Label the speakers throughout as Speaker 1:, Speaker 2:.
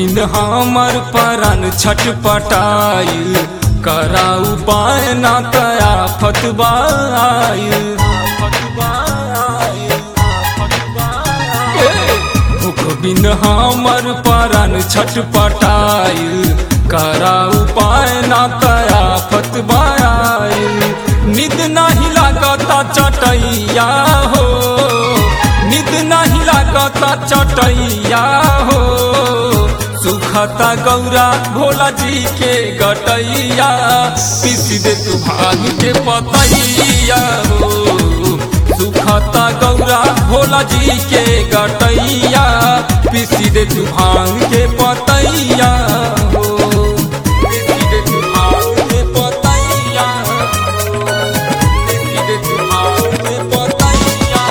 Speaker 1: बिन हमर परन छटपटाइल करा उपाय ना तया फतवाइल भूख बिन हमर परन छटपटाइल करा उपाय ना तया फतवाइल निद नाही लागता चटैया हो निद नहीं लागता चटैया हो सुखता गौरा भोला जी के गटैया पीस दे तू भाग के पतैया हो सुखता गौरा भोला जी के गटैया पीस दे तू भांग के पतैया हो पीस दे तू भांग के पतैया हो। पीस दे तू भांग के पतैया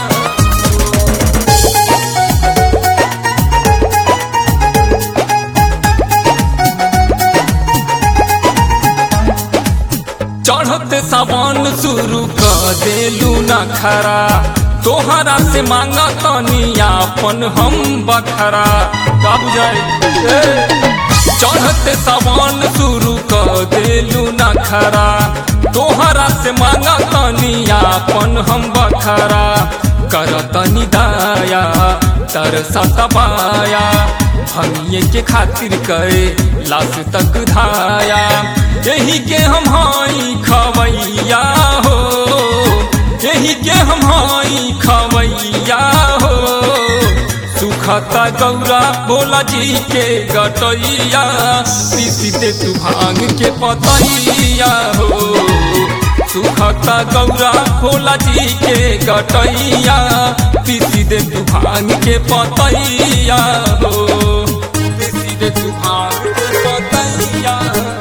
Speaker 1: चढ़ते सावन शुरू कर देलू न खरा तोहरा से मांगा तनी आपन हम बखरा का बुझाई ए, चढ़ते सावन शुरू कर देलू न खरा तोहरा से मांगा तनी आपन हम बखरा कर तनी दाया तरसा तबाया हमिए के खातिर करे लाश तक धाया यही के हम हाई खवैया हो यही के हम हाई खवैया हो सुखता गौरा भोला जी के गटैया पीसी दे तू भांग के पतैया हो सुखता गौरा भोला जी के गटैया पीसी दे तू भांग के पतैया हो पीसी दे तू भांग के पतैया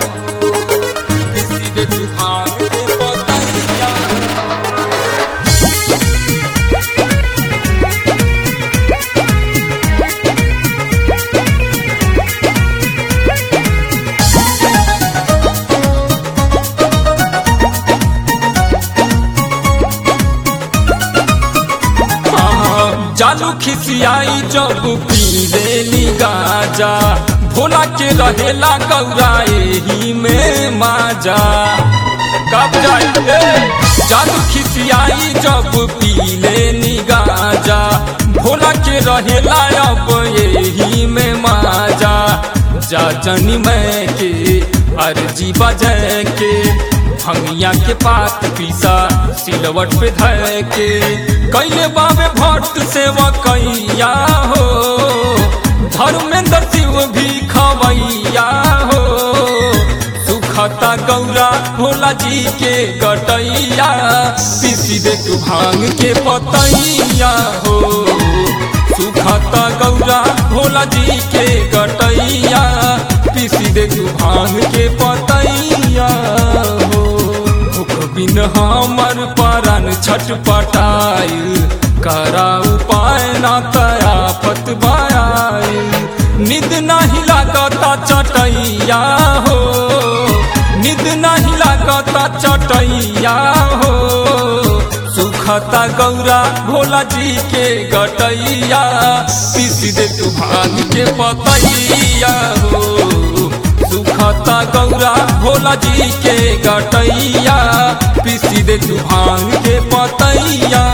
Speaker 1: पीसी दे तू भांग के पतैया हाँ, जालू खिसियाई जब पी लेली गाजा भोला के रहेला गौरा एही में माजा कब जाई ए, जालू खिसियाई जब पी लेली गाजा भोला के रहेला अब एही में माजा जा जनी मैं के अर्जी बजे के भंगिया के पात पीसा सिलवट पे धर के कैले बाबे भट्ट सेवा कैया हो धर्मेंद्र शिव भी खवैया हो सुखता गौरा भोला जी के गटैया पीसी दे तू भांग के पतैया हो सुखता गौरा भोला जी के गटैया पीसी दे तू भांग के पतैया हो भूख बिन हमर परन छटपटाइल करा उपाय ना तया फतवाइल निद नहीं लागता चटैया हो निद नहीं लागता चटैया हो सुखता गौरा भोला जी के गटैया पीस दे तू भांग के पतैया हो सुखता गौरा भोला जी के गटैया पीस दे तू भांग के पतैया